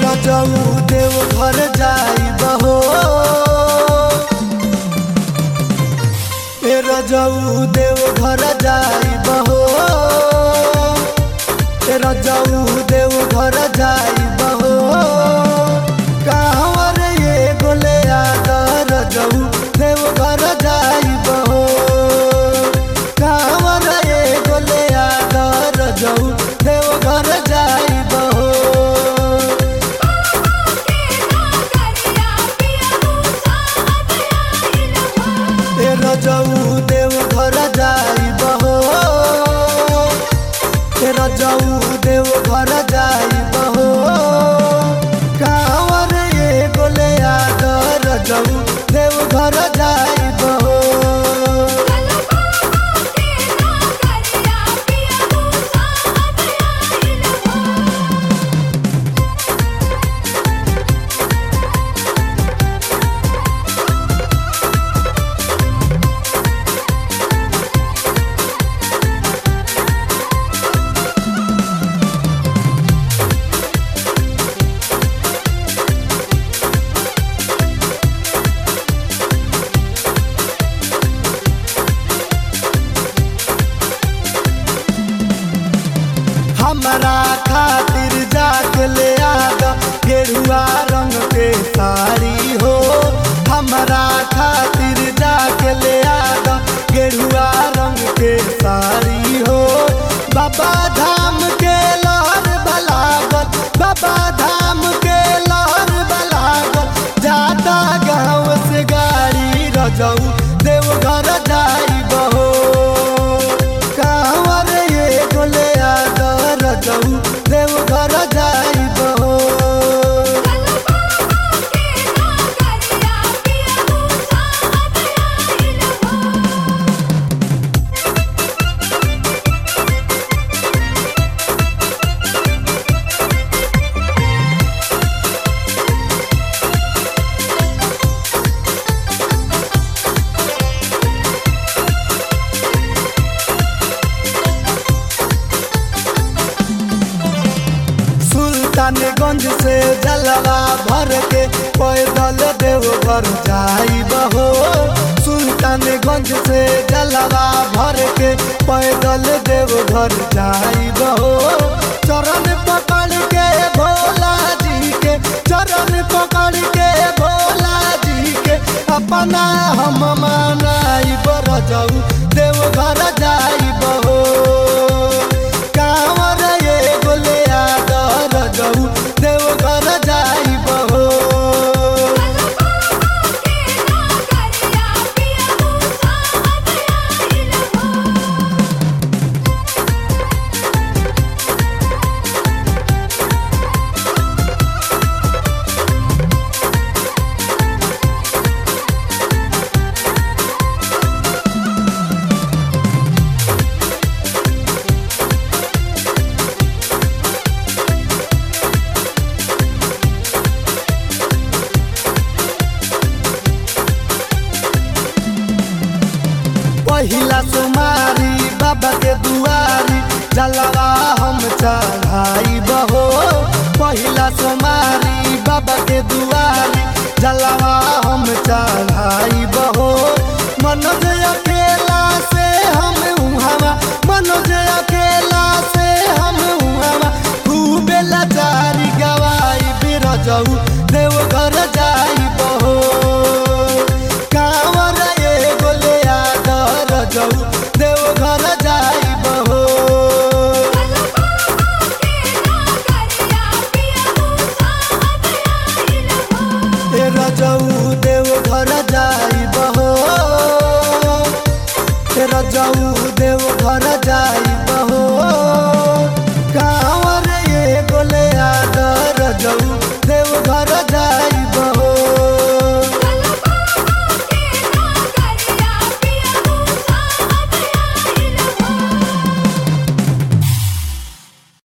रजऊ देव घर जाई बहो ए रजऊ देव घर जाई बहो ए रजऊ देव घर जाई बहो कहवर ये गोले आदर रजऊ देव घर जाई बहो कहवर ये गोले आदर रजऊ देव घर जाई बहो ए रजऊ देव घर जाई बहो ए रजऊ देव घर जाई बहो कांवर ये गोले आदर रजऊ देव घर जाई बहो हमारा खातिर जाके ले आद गेरुआ रंग के साड़ी हो हमारा खातिर जाके ले आद गेरुआ रंग के साड़ी हो बाबा धाम के लहर बलागत बाबा धाम के लहर बलागत जाता गाँव से गाड़ी रजऊ देवघर जाई बहो कांवर ये गोले आदर रजऊ देवघर जाई बहो सुल्तानगंज से जलवा भर के पैदल देवघर जाई बहो सुल्तानगंज से जलवा भर के पैदल देवघर जाई बहो चरण पकड़ के भोला जी के चरण पकड़ के भोला जी के अपना हम मनाई बर जाऊ देवघर जाई बहो कांवर ये गोले आदर जाऊ देवघर जाई बहो पहिला सुमारी बाबा के दुआरी जलवा हम चढ़ाई बहो पहिला सुमारी बाबा के दुआरी जलवा हम चढ़ाई बहो मनोज अकेला से हम उहावा मनोज